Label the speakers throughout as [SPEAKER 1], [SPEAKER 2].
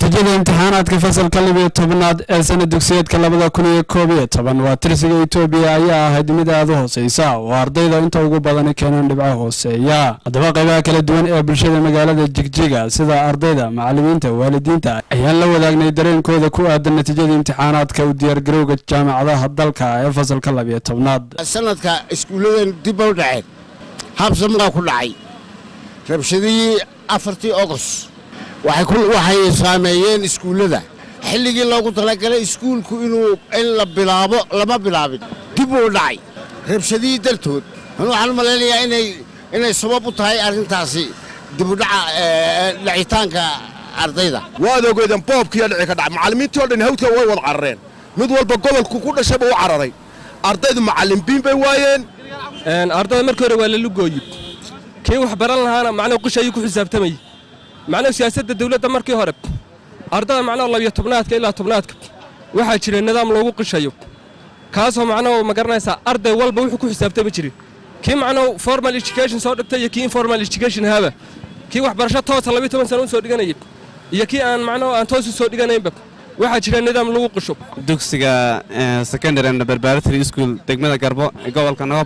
[SPEAKER 1] natiijada imtixaanaadka fasalka libiyo tobnaad ee sana dugsiyeedka labada kun iyo koob iyo toban waa tirsiga etoobiya ayaa ahayd mid aada u hooseysa oo ardayda inta ugu badani keeneen dhibco hooseeya haddaba qaybaha kala duwan ee bulshada magaalada jigjiga sida ardayda macalimiinta waalidiinta ayaan la wadaagnay dareenkooda ku aadan natiijada imtixaanaadka u diyaargarowga jaamacadaha dalka ee fasalka labiyo tobnaad
[SPEAKER 2] sanadka iskuulladan dib u dhaceen habsamaa ku dhacay rabshadihii afartii ogos waxay saameeyeen iskuullada xilligii loogu talagalay iskuulku inuu in la bilaabo lama bilaabin dib uu dhacay rabshadihii dartood waxaan u malaynayaa inay sabab u tahay arrintaasi dibudhaca dhacitaanka ardayda
[SPEAKER 3] waad ogeydeen boobkiiyo dhici ka dhacay macallimiintii o dhan hawdka way wada carareen mid walba gobolku ku dhashayba u cararay ardaydu macallimbiin bay waayeen
[SPEAKER 4] ardayda markii hore waa la lugooyi kii wax baran lahaana macnuhu qish ayuu ku xisaabtamayey macnuhu siyaasadda dawladda markii hore ardada macnaha labiyo tobnaadka ilaa tobnaadka waxaa jira nidaam loogu qishayo kaasoo macnuhu ma garanaysaa arday walba wuxuu ku xisaabtami jiray kii macnuhu formal education soo dhigtay iyo kii informal education haaba kii waxbarasho toosa labiyo toban sana u soo dhiganayay iyo kii aan macnuhu aan toos u soo dhiganaynba waxaa jira nidaam lagu qisho
[SPEAKER 5] dugsiga secondary and preparatory school degmada garbo ee gobolka nagoob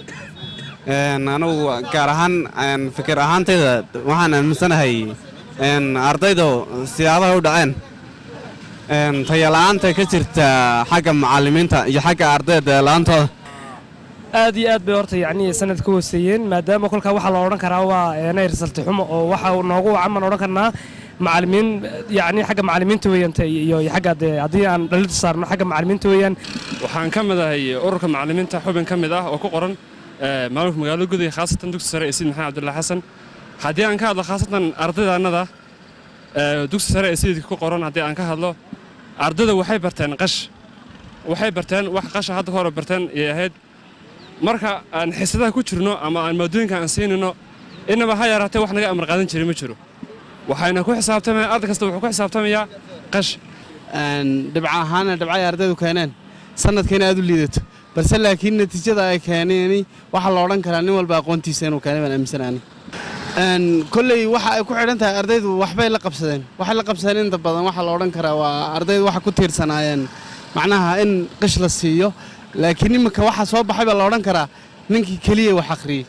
[SPEAKER 5] anugu gaar ahaan fikir ahaantayda waxaan aaminsanahay ardaydu siyaabaha u dhaceen tayala'aanta ka jirta xagga macallimiinta iyo xagga ardayda la'aantooda
[SPEAKER 6] aad iyo aad bay horta yacnii sanad ka hooseeyeen maadaama kolkaa waxaa la odhan karaa waa eenay risalti xumo oo waxa noogu wacan baan odhan karnaa macallimiin yacnii xagga macallimiinta weeyaan iyo xagga dee haddii aan dhalida saarno xagga macallimiinta weeyaan
[SPEAKER 7] waxaan ka mid ahay ururka macallimiinta xubin ka mid ah oo ku qoran maamulka magaalada gudaha khaasatan dugsi sare ee sayid maxamed cabdullahi xasan haddii aan ka hadlo khaasatan ardaydaannada dugsi sare ee sayidka ku qoran haddii aan ka hadlo ardayda waxay barteen qash waxay barteen wax qasha hadda hore barteen ayay ahayd marka aan xisadaha ku jirno ama aan maadooyinka aan siinayno inaba ha yaraatee wax naga amar qaadan jiray ma jiro waxayna ku xisaabtamaya arday kasta wuxuu ku xisaabtamayaa qash
[SPEAKER 5] dhibca ahaana dhibcay ardaydu keeneen sanadkayna aad u liidato balse laakiin natiijada ay keeneen waxaa la odhan karaa nin walba aqoontiisa inuu keenay baan aaminsanaani kolley waxa ay ku xidhan tahay ardaydu waxbay la qabsadeen waxay la qabsadeen inta badan waxaa la odhan karaa waa ardaydu waxa ku tiirsanaayeen macnaha in qish la siiyo laakiin iminka waxa soo baxay baa la odhan karaa ninkii keliya wax akhriyey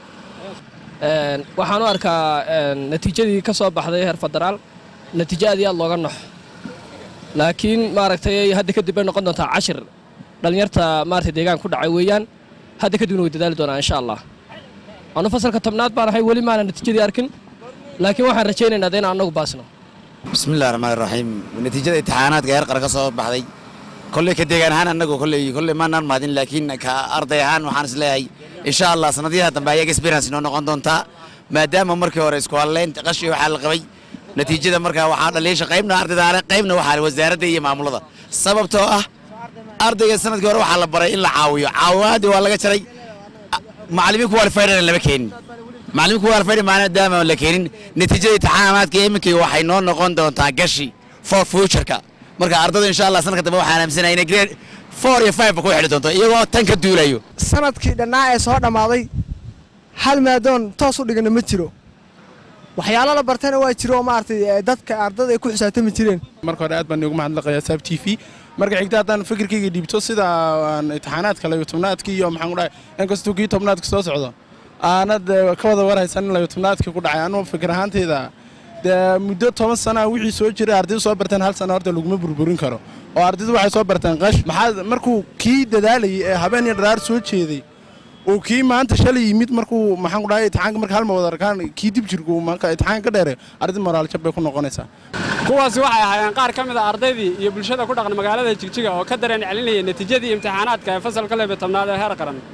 [SPEAKER 6] waxaan u arkaa natiijadii ka soo baxday heer federaal natiijo aad iyo aad looga nox laakiin maaragtay hadda kadib bay noqon doontaa cashir dhallinyarta maaragtay deegaan ku dhacay weeyaan hadda kadibna way dadaali doonaa insha allah anu fasalka tobnaad baan ahay weli maana natiijadii arkin laakiin waxaan rajaynaynaa de in annagu baasno
[SPEAKER 8] bismillahi raxmaan raxiim natiijada imtixaanaadka heer qara ka soo baxday kolley ka deegaan ahaan annagu kolley kolley maanaan mahadin laakiin ka arday ahaan waxaan is leeyahay insha allah sanadiyaha dambe ayaga experience inoo noqon doontaa maadaama markii hore isku hadlayn qashi waxaa la qabay natiijada markaa waxaa dhaliisha qaybna ardayda qaybna waxaa wasaaradda iyo maamulada sababtoo ah ardayga sanadkii hore waxaa la baray in la caawiyo caawimaadii waa laga jaray macallimiin kuwalifaydan lama keenin macallimiin kuwalifaydan maadaama la keenin natiijada imtixaanaadka iminkii waxay noo noqon doontaa gashi for futureka marka ardaydu insha allah sanadka dambe waxaan aaminsanaya inay grade four iyo five ba ku xidhi doonto iyagoo tan ka duulayo
[SPEAKER 9] sanadkii dhannaa ee soo dhammaaday hal maadoon toos u dhigana ma jiro waxyaalo la bartana waa jiro oo maaragtay dadka ardada ay ku xisaabtami jireen
[SPEAKER 10] marka hore aad baan igu mahadnaqayaa saab t v marka xigta haddaan fikirkayga dhiibto sida aan imtixaanaadka labiyo tobnaadka iyo maxaan ku dhahay inkastuu kii tobnaadka soo socdo aanad ka wada warhaysan in labiyo tobnaadka ku dhacay anugu fikir ahaantayda dee muddo toban sanaa wixii soo jiray ardaydu soo barteen hal sana horta laguma burburin karo oo ardaydu waxay soo barteen qash maxaa markuu kii dadaalayay ee habeen iyo dharaar soo jeeday uu kii maanta shalay yimid markuu maxaan ku dhahay imtixaanka marka hal ma wada arkaan kii dib jirku marka imtixaanka ka dheereeyo arday moraal jab bay ku noqonaysaa
[SPEAKER 11] kuwaasi waxay ahaayeen qaar ka mid a ardaydii iyo bulshada ku dhaqan magaalada jigjiga oo ka dareen celinayay natiijadii imtixaanaadka ee fasalka lebe tobnaad ee heer qaran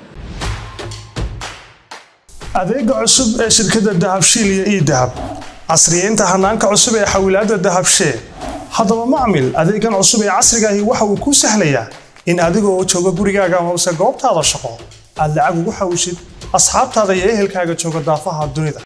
[SPEAKER 12] adeega cusub ee shirkadda dahabshiil iyo ii dahab casriyeynta hanaanka cusub ee xawilaadda dahabshee haddaba macmil adeegan cusub ee casriga ahi waxa uu kuu sahlayaa in adiga oo jooga gurigaaga amase goobtaada shaqo aad lacag ugu xawishid asxaabtaada iyo ehelkaaga jooga daafaha dunida